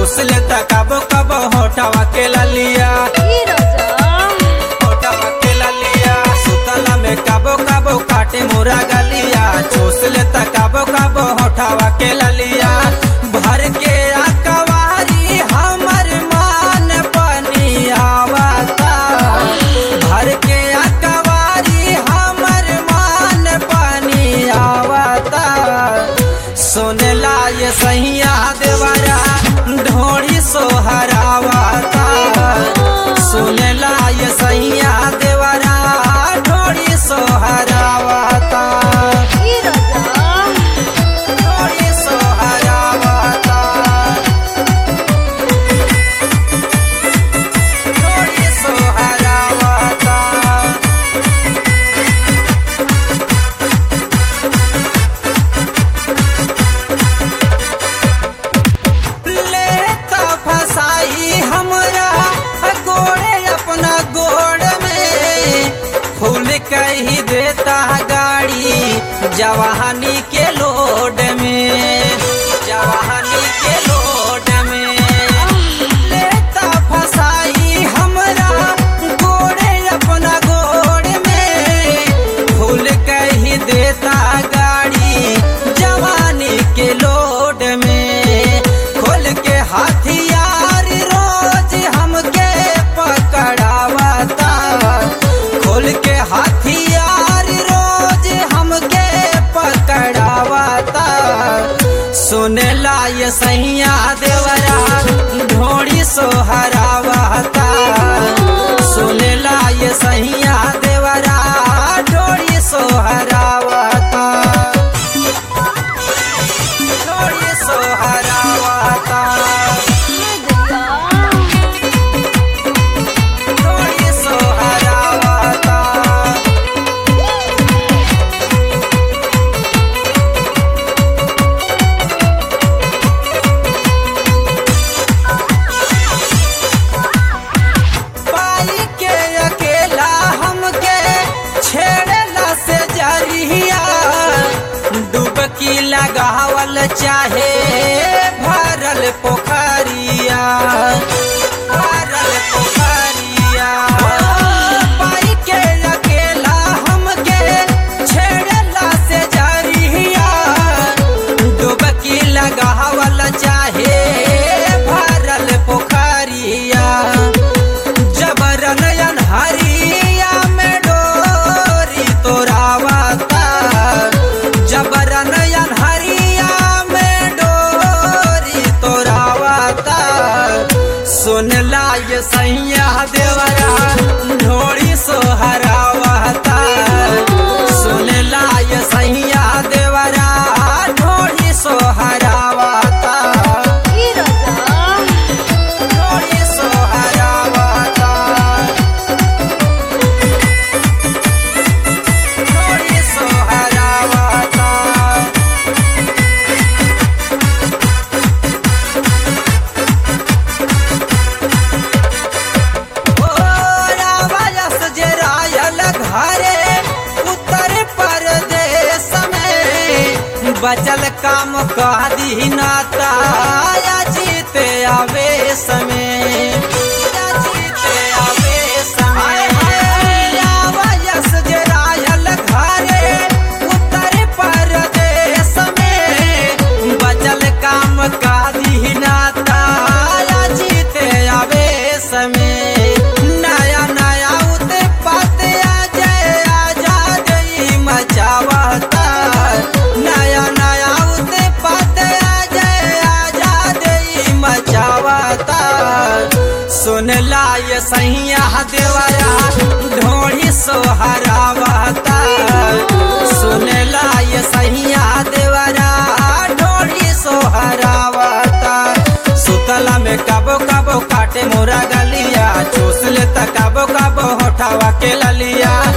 चूस लेता कबो कबो होठवा के ललिया ई राजा होठवा के ललिया सुतला में कबो कबो काटे मोरा गलिया चूस लेता कबो कबो होठवा के ललिया भर के अकवारी हमर मान पनियावता भर के अकवारी हमर मान पनियावता सोनेला ये सैया देवरा ढोड़ी सोहरावता सुनेला ये सैया देवरा ढोड़ी सोहरावता ई राजा ढोड़ी सोहरावता ढोड़ी सोहरावता लेता फसाई हमरा गोड़े अपना गोड़ में फूल कही देता गाड़ी जवानी के लोड में जवानी के लोड में लेता फसाई हमरा गोड़े अपना गोड़ में फूल कही देता गाड़ी जवानी के लोड में खोल के हथियार रोज हमके पकड़ावता खोल के हथियार रोज हमके पकड़ावता सुनेला ये सैया देवरा ढोड़ी सोहरावता सुनेला ये सैया देवरा ढोड़ी सोहरावता ढोड़ी सोहरावता ढोड़ी सोहरावता पाई के अकेला हमके छेड़ला से जरिया डुबकी लगावल चाहे भरल पोखरिया भरल पोखरिया पाई के अकेला हमके छेड़ला से जरिया डुबकी लगावल चाहे भरल पोखरिया जबरन हरिया में डोरी तोरावता जबरन हरिया में डोरी तोरावता सुनला ये सैया देवरा ढोड़ी सोहरावता सुनला ये सैया देवरा ढोड़ी सोहरावता ई राजा ढोड़ी सोहरावता ढोड़ी सोहरावता ओ रावयस जे रायल घरे उत्तर प्रदेश में बचल काम कह दीनाता या जीते आवेश में या जीते आवेश में रावयस जे रायल घरे उत्तर प्रदेश में बचल काम कह दीनाता या जीते आवेश में नया नया उत्पात आ जाए आजाद ई मचावता नया नया उत्पात आ जाए आजाद ई मचावता सुनला ये सैया देवरा ढोड़ी सोहरावता सुनला ये सैया देवरा ढोड़ी सोहरावता सुतला में कबो कबो काटे मोरा गलिया चूस लेता कबो कबो होठावा के ललिया